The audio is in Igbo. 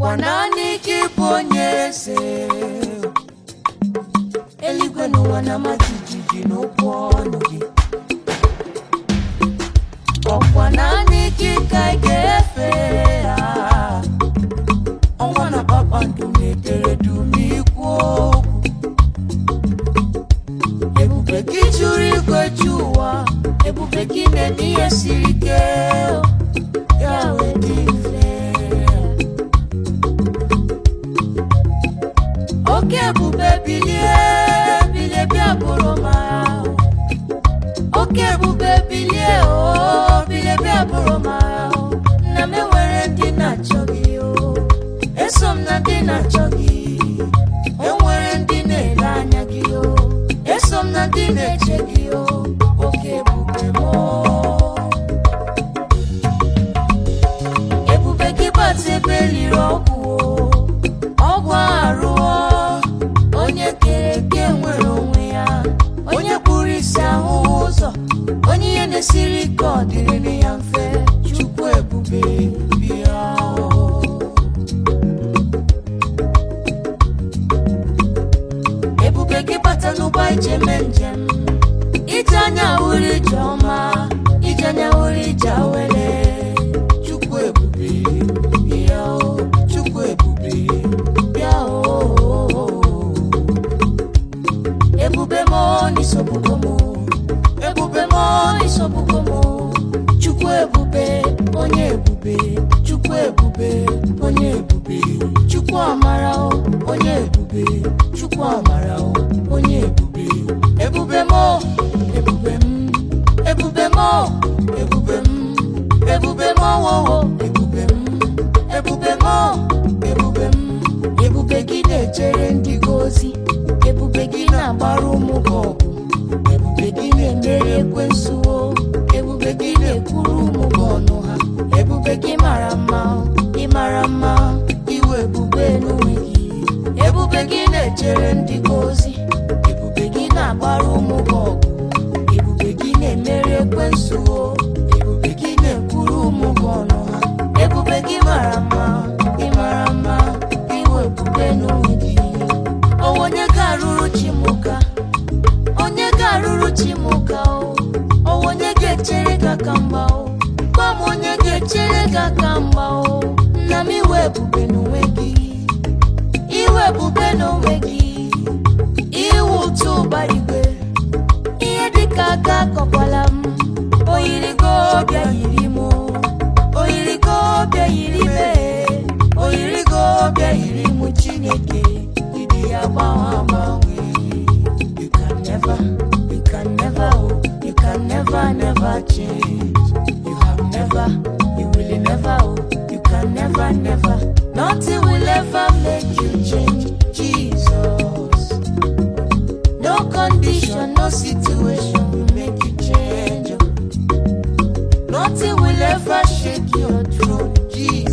ọkwa naanị gị bụ onye eze eluigwe n'ụwa na-ama jijiji n'okwu ọnụ gị ọkwa naanị gị ka ị ga-efe ya ọnwa na kpakpando na-edere dum ikwu okwu ebube gị juru igwe ju ụwa ebube gị na-eme ihe siri ike ya wee dị mfe oke ebube bilie bilie bịa bụrụ m ahụ oke ebube bilie o bilie bịa bụrụ m ahụ nna m enwere ndị na-achọ gị o eso m na ndị na-achọ gị enwere ndị na-ele anya gị o eso m na ndị na-eche gị o oke ebube m o. ebube gị bata ebe liri ọgwụ o ọgwụ arụọ onye kere eke nwere onwe ya onye kpụrụ isi ahụhụ ụzọ onye ihe na-esiri ike ọ dịrị ya mfe chukwu ebube bịa o. ebube gị bata n'ụgbọ ije mee njem ije anya hụrụ ije ọma ije anya hụrụ ije awere chukwu ebube bịa o chukwu ebube bịa o ebube m n'isobugbo m ebube m n'isobugbo m chukwu ebube onye ebube chukwu ebube onye ebube chukwu amara o onye ebube chukwu amara o onye ebube ebube m ebube m ebube m ebube m ebube m wowo ebube m ebube m ebube m ebube gị na-echere ndị gị ozi ebube gị na-agbara ụmụ gị ọgụ ebube gị na-emeri ekwensu o ebube gị na-ekwuru ụmụ gị ọnụ ha ebube gị mara mma ị mara mma iwe ebube n'onwe gị ebube gị na-echere ndị gị ozi ebube gị na-agbara ụmụ gị ọgụ ebube gị na-emeri ekwensu o ebube gị na-ekwuru ụmụ gị ọnụ ha ebube gị mara mma ị mara mma iwe ebube n'onwe gị o onye ga-arụrụ chi m ụka onye ga-arụrụ chi m ụka o o onye ga-echere gị aka mgba o gwa m onye ga-echere gị aka mgba o nna m iwe ebube n'onwe gị iwe ebube n'onwe gị iwu ụtụ ụbara igwe ihe dịka aka akọkwala m oyirigo bịa yiri m oyirigo bịa yiri me oyirigo bịa yiri m chineke ịdị ya gbanwe agbanwe you can never you can never oh, you can never never change you have never you will never oh, you can never never nothing will ever make you change jesus no condition, no situation will make you change. oh. Nothing will ever shake your throne, Jesus.